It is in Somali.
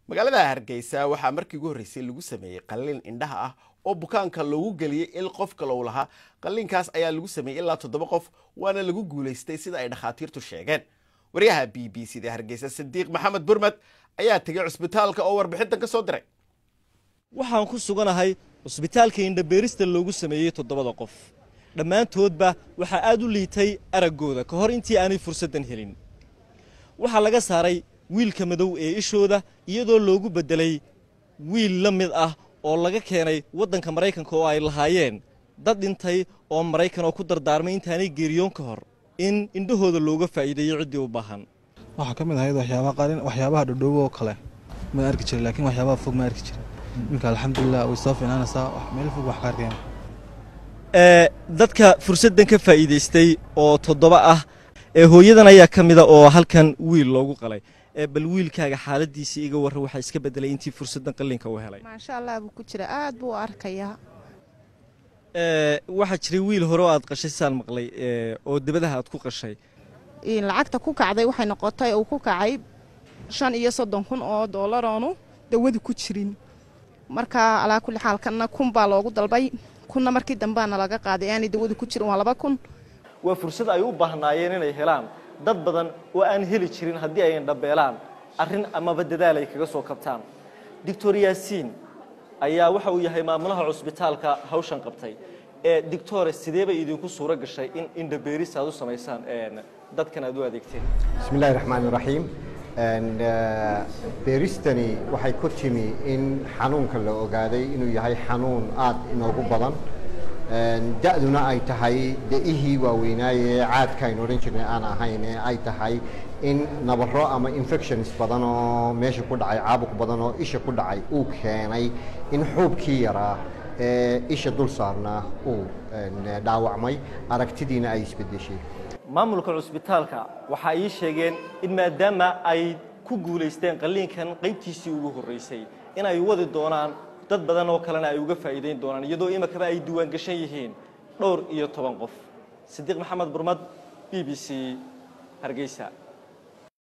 magaalada hargeysa waxaa markii ugu horreysay lagu sameeyey qalliin indhaha ah oo bukaanka loogu geliyey il qof kalow lahaa qalliinkaas ayaa lagu sameeyey ilaa toddoba qof waana lagu guulaystay sida ay dhakhaatiirtu sheegeen waryaha b b c da hargeysa sadiiq maxamed burmed ayaa tegay cusbitaalka oo warbixintan ka soo diray waxaan ku suganahay cusbitaalka indhabeerista loogu sameeyey toddobada qof dhammaantoodba waxaa aad u liitay araggooda ka hor intii aanay fursaddan helin waxaa laga saaray wiilka madow ee ishooda iyadoo loogu beddelay wiil la mid ah oo laga keenay waddanka maraykanka oo ay lahaayeen dad dhintay oo maraykan oo ku dardaarmay intaanay geeriyoon ka hor in indhahooda looga faa'iideeyo ciddii u baahan waxaa ka mid ahayd waxyaabaha qaalin waxyaabaha dhadhoobo oo kale ma arki jiray laakiin waxyaabaha fog ma arki jiray iminka alxamdulilah way soo fiinaanaysaa wax meel fog wax ka arkeen ee dadka fursaddan ka faa'iidaystay oo toddoba ah ee hooyadan ayaa ka mida oo halkan wiil loogu qalay ee bal wiilkaaga xaaladiisii iga warra waxaa iska beddelay intii fursaddan qalliinka uu helay maasha allah buu ku jira aad buu u arkayaa ee waxaa jiray wiil hore oo aad qashay saan maqlay ee oo dibadaha aad ku qashay lacagta ku kacday waxay noqotay uu ku kacay shan iyo soddon kun oo doolaroonu dawadu ku jirin marka alaa kulli xaal kanna kun baa loogu dalbay kunna markii dambeana laga qaaday aanay dawadu ku jirin waa laba kun waa fursad ay u baahnaayeen inay helaan dad badan oo aan heli jirin haddii ay indhabeelaan arrin amaba dadaal ay kaga soo kabtaan doctor yaasiin ayaa waxa uu yahay maamulaha cusbitaalka hawshan qabtay ee doctore sidee bay idinku suuro gashay in indhabeeris aad u samaysaan dadkan aad u adeegteen bismi illahi raxmaan iraxiim beeristani waxay ku timi in xanuunka la ogaaday inuu yahay xanuun aad inoogu badan da-duna ay tahay de-ihii waaweynaaye caadka aynu odhan jirnay aan ahayn ee ay tahay in nabaro ama infections badan oo meesha ku dhacay caabuq badan oo isha ku dhacay uu keenay in xuubkii yaraa ee isha dul saarnaa uu dhaawacmay aragtidiina ay isbedeshay maamulka cusbitaalka waxa ay sheegeen in maadaama ay ku guulaysteen qalliinkan qaybtiisii ugu horreysay in ay wadi doonaan dad badan oo kalena ay uga faa'iidayn doonaan iyadoo imakaba ay diiwaan gashan yihiin dhowr iyo toban qof sidiiq maxamed burmad b b c hargeysa